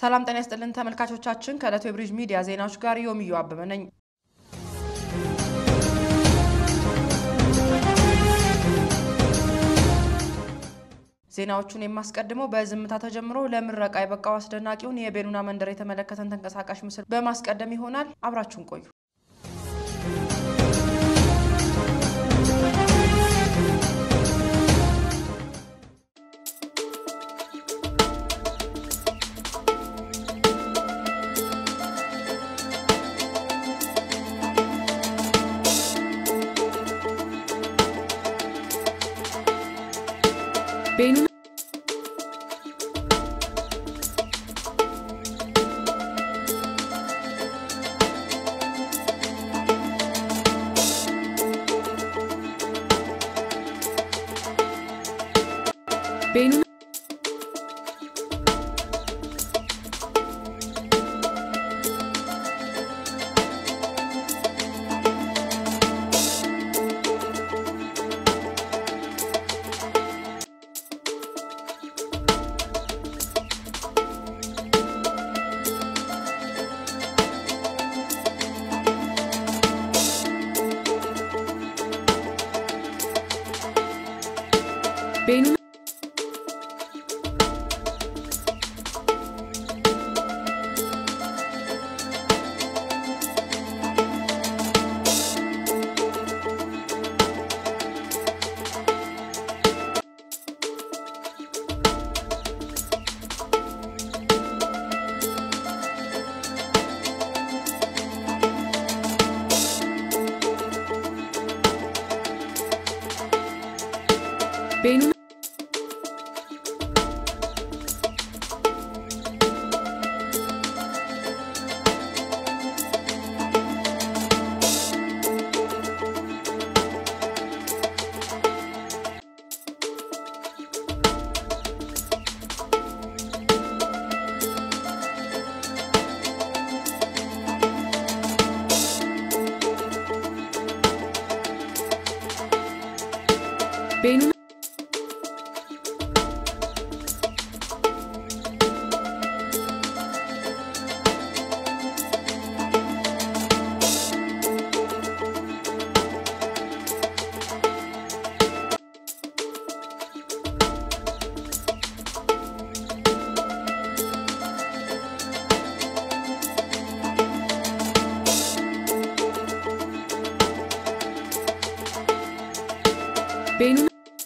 ሰላም ጤና ይስጥልን ተመልካቾቻችን፣ ከዕለቱ የብሪጅ ሚዲያ ዜናዎች ጋር ዮሚዮ አበበ ነኝ። ዜናዎቹን የማስቀድመው በዝምታ ተጀምሮ ለምረቃ የበቃው አስደናቂውን የቤኑና መንደር የተመለከተን ተንቀሳቃሽ ምስል በማስቀደም ይሆናል። አብራችሁን ቆዩ። ቤኑና ቤኑና ቤኑና ቤኑና ቤኑና ቤኑና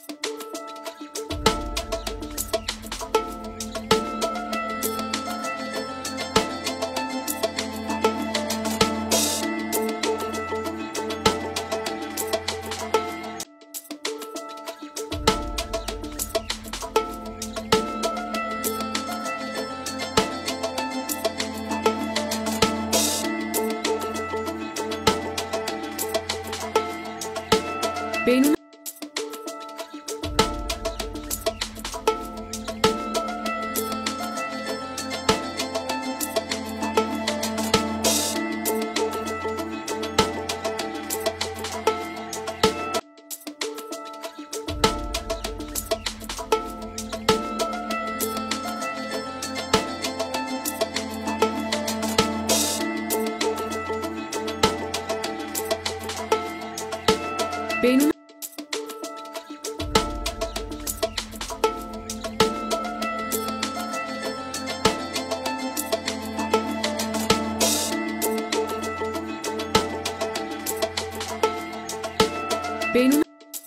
ቤኑና ቤኑና ቤኑና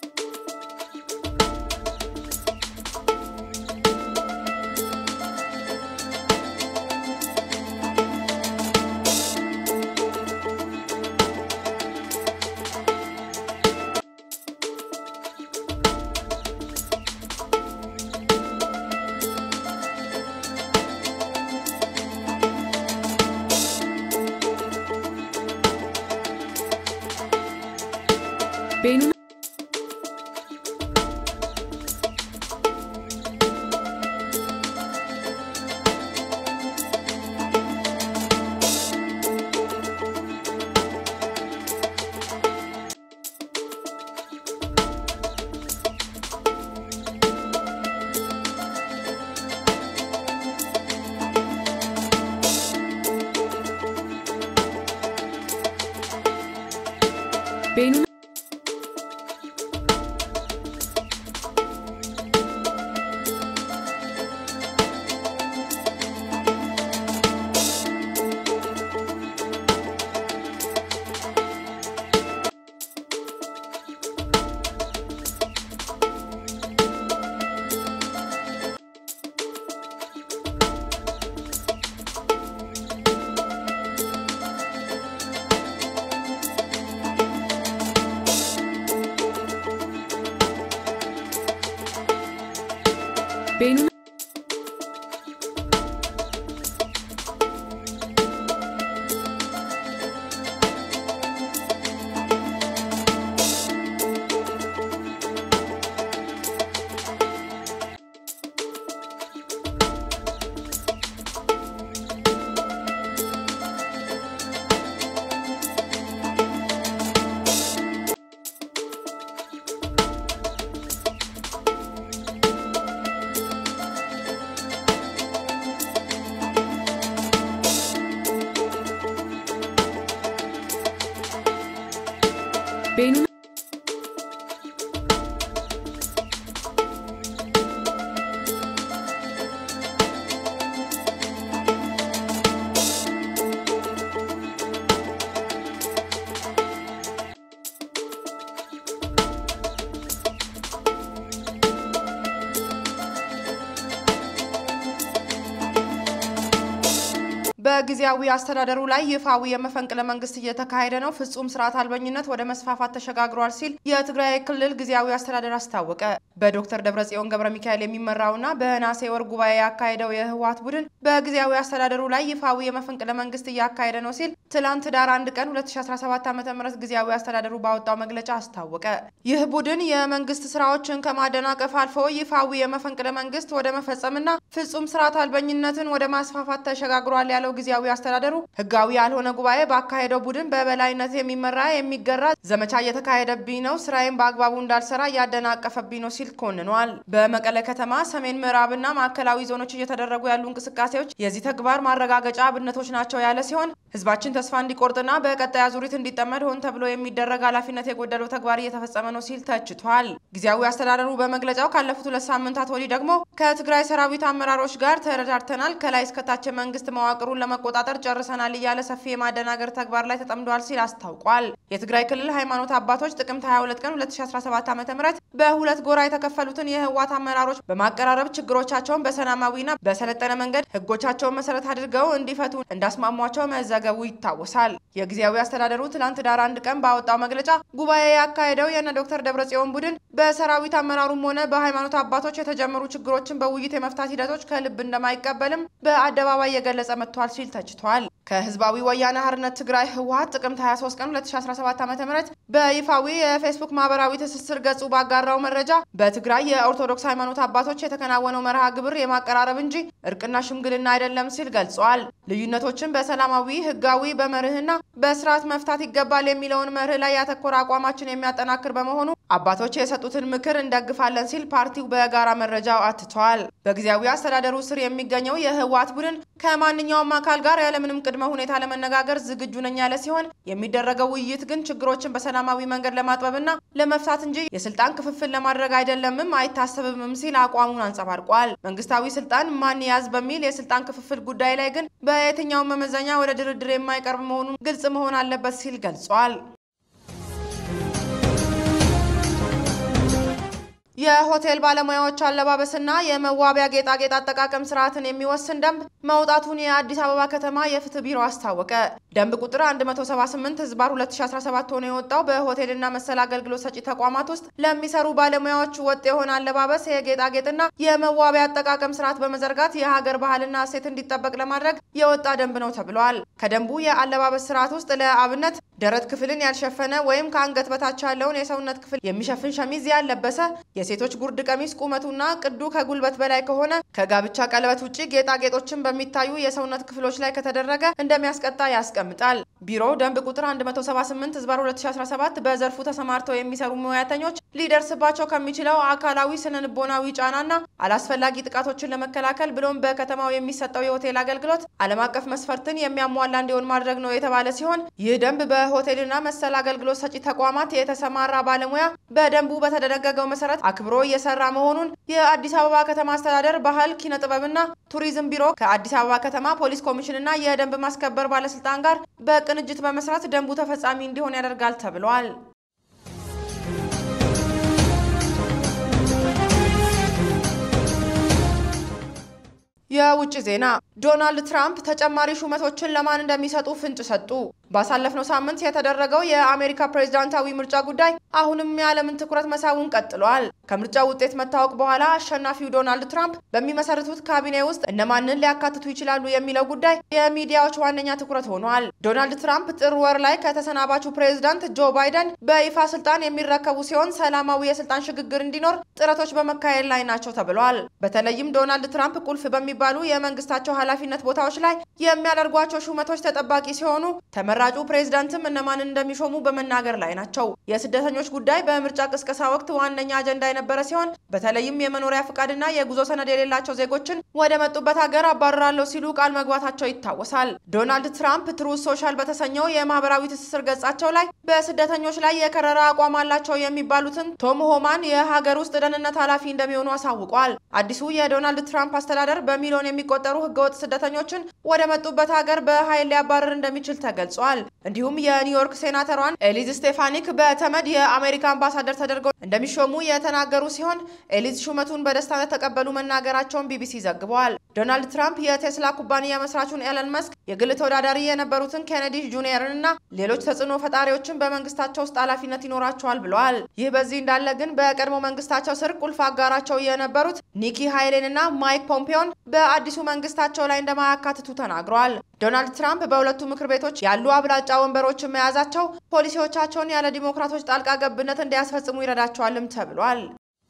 ቤኑና ቤኑና ቤኑና ቤኑና በጊዜያዊ አስተዳደሩ ላይ ይፋዊ የመፈንቅለ መንግስት እየተካሄደ ነው፣ ፍጹም ስርዓት አልበኝነት ወደ መስፋፋት ተሸጋግሯል ሲል የትግራይ ክልል ጊዜያዊ አስተዳደር አስታወቀ። በዶክተር ደብረጽዮን ገብረ ሚካኤል የሚመራውና በነሐሴ ወር ጉባኤ ያካሄደው የህወሓት ቡድን በጊዜያዊ አስተዳደሩ ላይ ይፋዊ የመፈንቅለ መንግስት እያካሄደ ነው ሲል ትላንት ዳር አንድ ቀን 2017 ዓ.ም ጊዜያዊ አስተዳደሩ ባወጣው መግለጫ አስታወቀ። ይህ ቡድን የመንግስት ስራዎችን ከማደናቀፍ አልፎ ይፋዊ የመፈንቅለ መንግስት ወደ መፈጸምና ፍጹም ስርዓት አልበኝነትን ወደ ማስፋፋት ተሸጋግሯል ያለው ጊዜያዊ አስተዳደሩ ህጋዊ ያልሆነ ጉባኤ ባካሄደው ቡድን በበላይነት የሚመራ የሚገራ ዘመቻ እየተካሄደብኝ ነው፣ ስራዬን በአግባቡ እንዳልሰራ እያደናቀፈብኝ ነው ሲል ኮንኗል። በመቀለ ከተማ ሰሜን ምዕራብና ማዕከላዊ ዞኖች እየተደረጉ ያሉ እንቅስቃሴዎች የዚህ ተግባር ማረጋገጫ አብነቶች ናቸው ያለ ሲሆን ህዝባችን ተስፋ እንዲቆርጥና በቀጣይ አዙሪት እንዲጠመድ ሆን ተብሎ የሚደረግ ኃላፊነት የጎደለው ተግባር እየተፈጸመ ነው ሲል ተችቷል። ጊዜያዊ አስተዳደሩ በመግለጫው ካለፉት ሁለት ሳምንታት ወዲህ ደግሞ ከትግራይ ሰራዊት አመራሮች ጋር ተረዳድተናል፣ ከላይ እስከታች መንግስት መዋቅሩን ለመቆጣጠር ጨርሰናል እያለ ሰፊ የማደናገር ተግባር ላይ ተጠምደዋል ሲል አስታውቋል። የትግራይ ክልል ሃይማኖት አባቶች ጥቅምት 22 ቀን 2017 ዓ.ም በሁለት ጎራ የተከፈሉትን የህወሓት አመራሮች በማቀራረብ ችግሮቻቸውን በሰላማዊና በሰለጠነ መንገድ ህጎቻቸውን መሰረት አድርገው እንዲፈቱ እንዳስማሟቸው መዘገቡ ይታወሳል። የጊዜያዊ አስተዳደሩ ትናንት ዳር አንድ ቀን ባወጣው መግለጫ ጉባኤ ያካሄደው የነ ዶክተር ደብረጽዮን ቡድን በሰራዊት አመራሩም ሆነ በሃይማኖት አባቶች የተጀመሩ ችግሮችን በውይይት የመፍታት ሂደቶች ከልብ እንደማይቀበልም በአደባባይ የገለጸ መጥቷል ሲል ተችቷል። ከህዝባዊ ወያነ ሓርነት ትግራይ ህወሓት ጥቅምት 23 ቀን 2017 ዓ.ም በይፋዊ የፌስቡክ ማህበራዊ ትስስር ገጹ ባጋራው መረጃ በትግራይ የኦርቶዶክስ ሃይማኖት አባቶች የተከናወነው መርሃ ግብር የማቀራረብ እንጂ እርቅና ሽምግልና አይደለም ሲል ገልጿል። ልዩነቶችን በሰላማዊ ህጋዊ፣ በመርህና በስርዓት መፍታት ይገባል የሚለውን መርህ ላይ ያተኮረ አቋማችን የሚያጠናክር በመሆኑ አባቶች የሰጡትን ምክር እንደግፋለን ሲል ፓርቲው በጋራ መረጃው አትቷል። በጊዜያዊ አስተዳደሩ ስር የሚገኘው የህወሓት ቡድን ከማንኛውም አካል ጋር ያለምንም ቅድመ ሁኔታ ለመነጋገር ዝግጁ ነኝ ያለ ሲሆን የሚደረገው ውይይት ግን ችግሮችን በሰላማዊ መንገድ ለማጥበብና ለመፍታት እንጂ የስልጣን ክፍፍል ለማድረግ አይደለምም አይታሰብምም ሲል አቋሙን አንጸባርቋል። መንግስታዊ ስልጣን ማን ያዝ በሚል የስልጣን ክፍፍል ጉዳይ ላይ ግን በየትኛውም መመዘኛ ወደ ድርድር የማይቀርብ መሆኑን ግልጽ መሆን አለበት ሲል ገልጿል። የሆቴል ባለሙያዎች አለባበስና የመዋቢያ ጌጣጌጥ አጠቃቀም ስርዓትን የሚወስን ደንብ መውጣቱን የአዲስ አበባ ከተማ የፍትህ ቢሮ አስታወቀ። ደንብ ቁጥር 178 ህዝባር 2017 ሆኖ የወጣው በሆቴልና መሰል አገልግሎት ሰጪ ተቋማት ውስጥ ለሚሰሩ ባለሙያዎች ወጥ የሆነ አለባበስ፣ የጌጣጌጥና የመዋቢያ አጠቃቀም ስርዓት በመዘርጋት የሀገር ባህልና እሴት እንዲጠበቅ ለማድረግ የወጣ ደንብ ነው ተብሏል። ከደንቡ የአለባበስ ስርዓት ውስጥ ለአብነት ደረት ክፍልን ያልሸፈነ ወይም ከአንገት በታች ያለውን የሰውነት ክፍል የሚሸፍን ሸሚዝ ያልለበሰ የሴቶች ጉርድ ቀሚስ ቁመቱና ቅዱ ከጉልበት በላይ ከሆነ ከጋብቻ ቀለበት ውጭ ጌጣጌጦችን በሚታዩ የሰውነት ክፍሎች ላይ ከተደረገ እንደሚያስቀጣ ያስቀምጣል። ቢሮው ደንብ ቁጥር 178 ህዝባር 2017 በዘርፉ ተሰማርተው የሚሰሩ ሙያተኞች ሊደርስባቸው ከሚችለው አካላዊ፣ ስነ ልቦናዊ ጫናና አላስፈላጊ ጥቃቶችን ለመከላከል ብሎም በከተማው የሚሰጠው የሆቴል አገልግሎት ዓለም አቀፍ መስፈርትን የሚያሟላ እንዲሆን ማድረግ ነው የተባለ ሲሆን ይህ ደንብ በሆቴልና መሰል አገልግሎት ሰጪ ተቋማት የተሰማራ ባለሙያ በደንቡ በተደነገገው መሰረት አክብሮ እየሰራ መሆኑን የአዲስ አበባ ከተማ አስተዳደር ባህል ኪነ ጥበብና ቱሪዝም ቢሮ ከአዲስ አበባ ከተማ ፖሊስ ኮሚሽንና የደንብ ማስከበር ባለስልጣን ጋር በቅንጅት በመስራት ደንቡ ተፈጻሚ እንዲሆን ያደርጋል ተብሏል። የውጭ ዜና ዶናልድ ትራምፕ ተጨማሪ ሹመቶችን ለማን እንደሚሰጡ ፍንጭ ሰጡ። ባሳለፍነው ሳምንት የተደረገው የአሜሪካ ፕሬዝዳንታዊ ምርጫ ጉዳይ አሁንም የዓለምን ትኩረት መሳቡን ቀጥሏል። ከምርጫው ውጤት መታወቅ በኋላ አሸናፊው ዶናልድ ትራምፕ በሚመሰርቱት ካቢኔ ውስጥ እነማንን ሊያካትቱ ይችላሉ የሚለው ጉዳይ የሚዲያዎች ዋነኛ ትኩረት ሆኗል። ዶናልድ ትራምፕ ጥር ወር ላይ ከተሰናባቹ ፕሬዝዳንት ጆ ባይደን በይፋ ስልጣን የሚረከቡ ሲሆን ሰላማዊ የስልጣን ሽግግር እንዲኖር ጥረቶች በመካሄድ ላይ ናቸው ተብሏል። በተለይም ዶናልድ ትራምፕ ቁልፍ በሚባሉ የመንግስታቸው ኃላፊነት ቦታዎች ላይ የሚያደርጓቸው ሹመቶች ተጠባቂ ሲሆኑ ተመራጩ ፕሬዝዳንትም እነማንን እንደሚሾሙ በመናገር ላይ ናቸው። የስደተኞች ጉዳይ በምርጫ ቅስቀሳ ወቅት ዋነኛ አጀንዳ የነበረ ሲሆን በተለይም የመኖሪያ ፍቃድና የጉዞ ሰነድ የሌላቸው ዜጎችን ወደ መጡበት ሀገር አባርራለሁ ሲሉ ቃል መግባታቸው ይታወሳል። ዶናልድ ትራምፕ ትሩዝ ሶሻል በተሰኘው የማህበራዊ ትስስር ገጻቸው ላይ በስደተኞች ላይ የከረረ አቋም አላቸው የሚባሉትን ቶም ሆማን የሀገር ውስጥ ደህንነት ኃላፊ እንደሚሆኑ አሳውቋል። አዲሱ የዶናልድ ትራምፕ አስተዳደር በሚሊዮን የሚቆጠሩ ህገወጥ ስደተኞችን ወደ መጡበት ሀገር በኃይል ሊያባርር እንደሚችል ተገልጿል። እንዲሁም የኒውዮርክ ሴናተሯን ኤሊዝ ስቴፋኒክ በተመድ የአሜሪካ አምባሳደር ተደርገው እንደሚሾሙ የተናገሩ ሲሆን ኤሊዝ ሹመቱን በደስታ ተቀበሉ መናገራቸውን ቢቢሲ ዘግቧል። ዶናልድ ትራምፕ የቴስላ ኩባንያ መስራቹን ኤለን መስክ፣ የግል ተወዳዳሪ የነበሩትን ኬኔዲ ጁኒየርን እና ሌሎች ተጽዕኖ ፈጣሪዎችን በመንግስታቸው ውስጥ ኃላፊነት ይኖራቸዋል ብለዋል። ይህ በዚህ እንዳለ ግን በቀድሞ መንግስታቸው ስር ቁልፍ አጋራቸው የነበሩት ኒኪ ሃይሌን እና ማይክ ፖምፒዮን በአዲሱ መንግስታቸው ላይ እንደማያካትቱ ተናግረዋል። ዶናልድ ትራምፕ በሁለቱ ምክር ቤቶች ያሉ አብላጫ ወንበሮችን መያዛቸው ፖሊሲዎቻቸውን ያለ ዲሞክራቶች ጣልቃ ገብነት እንዲያስፈጽሙ ይረዳቸዋልም ተብሏል።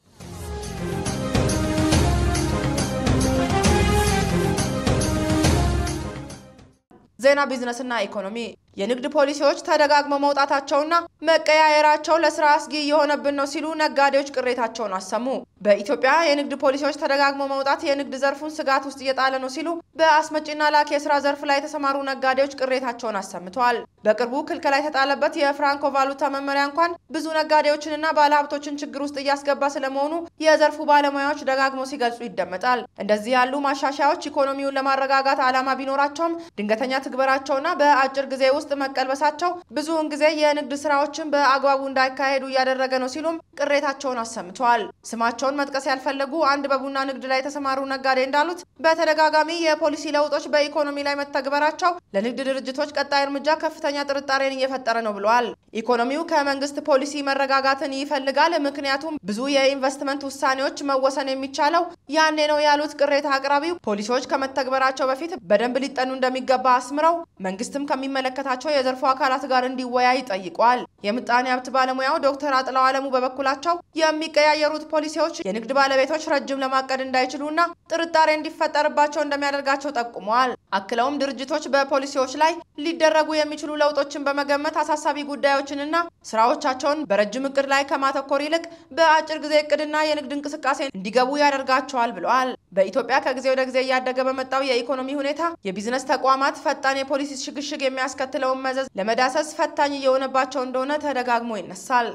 ዜና ቢዝነስና ኢኮኖሚ የንግድ ፖሊሲዎች ተደጋግመው መውጣታቸውና መቀያየራቸው ለስራ አስጊ እየሆነብን ነው ሲሉ ነጋዴዎች ቅሬታቸውን አሰሙ። በኢትዮጵያ የንግድ ፖሊሲዎች ተደጋግመው መውጣት የንግድ ዘርፉን ስጋት ውስጥ እየጣለ ነው ሲሉ በአስመጪና ላኪ የስራ ዘርፍ ላይ የተሰማሩ ነጋዴዎች ቅሬታቸውን አሰምተዋል። በቅርቡ ክልከላ የተጣለበት የፍራንኮ ቫሉታ መመሪያ እንኳን ብዙ ነጋዴዎችንና ባለሀብቶችን ችግር ውስጥ እያስገባ ስለመሆኑ የዘርፉ ባለሙያዎች ደጋግመው ሲገልጹ ይደመጣል። እንደዚህ ያሉ ማሻሻያዎች ኢኮኖሚውን ለማረጋጋት ዓላማ ቢኖራቸውም ድንገተኛ ትግበራቸውና በአጭር ጊዜ ውስጥ መቀልበሳቸው ብዙውን ጊዜ የንግድ ስራዎችን በአግባቡ እንዳይካሄዱ እያደረገ ነው ሲሉም ቅሬታቸውን አሰምተዋል። ስማቸውን መጥቀስ ያልፈለጉ አንድ በቡና ንግድ ላይ የተሰማሩ ነጋዴ እንዳሉት በተደጋጋሚ የፖሊሲ ለውጦች በኢኮኖሚ ላይ መተግበራቸው ለንግድ ድርጅቶች ቀጣይ እርምጃ ከፍተኛ ጥርጣሬን እየፈጠረ ነው ብለዋል። ኢኮኖሚው ከመንግስት ፖሊሲ መረጋጋትን ይፈልጋል፣ ምክንያቱም ብዙ የኢንቨስትመንት ውሳኔዎች መወሰን የሚቻለው ያኔ ነው ያሉት ቅሬታ አቅራቢው ፖሊሲዎች ከመተግበራቸው በፊት በደንብ ሊጠኑ እንደሚገባ አስምረው መንግስትም ከሚመለከታቸው የዘርፉ አካላት ጋር እንዲወያይ ጠይቋል። የምጣኔ ሀብት ባለሙያው ዶክተር አጥላው አለሙ በበኩላቸው የሚቀያየሩት ፖሊሲዎች የንግድ ባለቤቶች ረጅም ለማቀድ እንዳይችሉና ጥርጣሬ እንዲፈጠርባቸው እንደሚያደርጋቸው ጠቁመዋል። አክለውም ድርጅቶች በፖሊሲዎች ላይ ሊደረጉ የሚችሉ ለውጦችን በመገመት አሳሳቢ ጉዳዮችንና ስራዎቻቸውን በረጅም እቅድ ላይ ከማተኮር ይልቅ በአጭር ጊዜ እቅድና የንግድ እንቅስቃሴ እንዲገቡ ያደርጋቸዋል ብለዋል። በኢትዮጵያ ከጊዜ ወደ ጊዜ እያደገ በመጣው የኢኮኖሚ ሁኔታ የቢዝነስ ተቋማት ፈጣን የፖሊሲ ሽግሽግ የሚያስከትለውን መዘዝ ለመዳሰስ ፈታኝ እየሆነባቸው እንደሆነ ተደጋግሞ ይነሳል።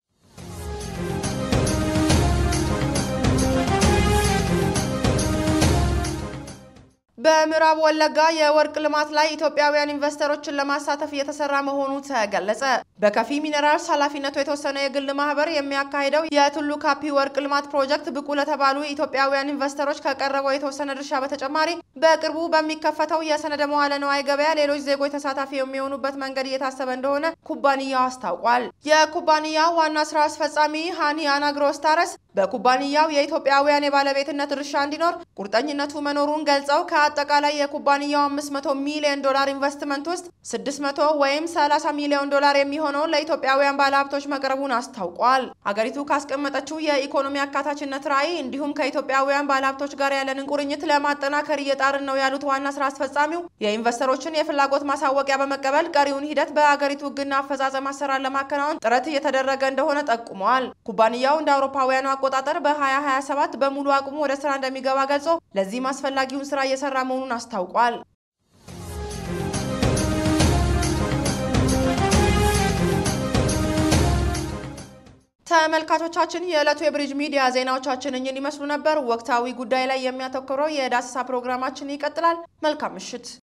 በምዕራብ ወለጋ የወርቅ ልማት ላይ ኢትዮጵያውያን ኢንቨስተሮችን ለማሳተፍ እየተሰራ መሆኑ ተገለጸ። በከፊ ሚነራልስ ኃላፊነቱ የተወሰነ የግል ማህበር የሚያካሂደው የቱሉ ካፒ ወርቅ ልማት ፕሮጀክት ብቁ ለተባሉ ኢትዮጵያውያን ኢንቨስተሮች ከቀረበው የተወሰነ ድርሻ በተጨማሪ በቅርቡ በሚከፈተው የሰነደ መዋለ ነዋይ ገበያ ሌሎች ዜጎች ተሳታፊ የሚሆኑበት መንገድ እየታሰበ እንደሆነ ኩባንያው አስታውቋል። የኩባንያው ዋና ስራ አስፈጻሚ ሃኒ አናግሮስታረስ በኩባንያው የኢትዮጵያውያን የባለቤትነት ድርሻ እንዲኖር ቁርጠኝነቱ መኖሩን ገልጸው ከአጠቃላይ የኩባንያው 500 ሚሊዮን ዶላር ኢንቨስትመንት ውስጥ 600 ወይም 30 ሚሊዮን ዶላር የሚሆነውን ለኢትዮጵያውያን ባለሀብቶች መቅረቡን አስታውቋል። ሀገሪቱ ካስቀመጠችው የኢኮኖሚ አካታችነት ራዕይ እንዲሁም ከኢትዮጵያውያን ባለሀብቶች ጋር ያለንን ቁርኝት ለማጠናከር እየጣርን ነው ያሉት ዋና ስራ አስፈጻሚው የኢንቨስተሮችን የፍላጎት ማሳወቂያ በመቀበል ቀሪውን ሂደት በሀገሪቱ ሕግና አፈጻጸም አሰራር ለማከናወን ጥረት እየተደረገ እንደሆነ ጠቁመዋል። ኩባንያው እንደ አውሮፓውያኑ አቆጣጠር በ2027 በሙሉ አቅሙ ወደ ስራ እንደሚገባ ገልጾ ለዚህም አስፈላጊውን ስራ እየሰራ መሆኑን አስታውቋል። ተመልካቾቻችን የዕለቱ የብሪጅ ሚዲያ ዜናዎቻችን እኝን ይመስሉ ነበር። ወቅታዊ ጉዳይ ላይ የሚያተኩረው የዳሰሳ ፕሮግራማችን ይቀጥላል። መልካም ምሽት።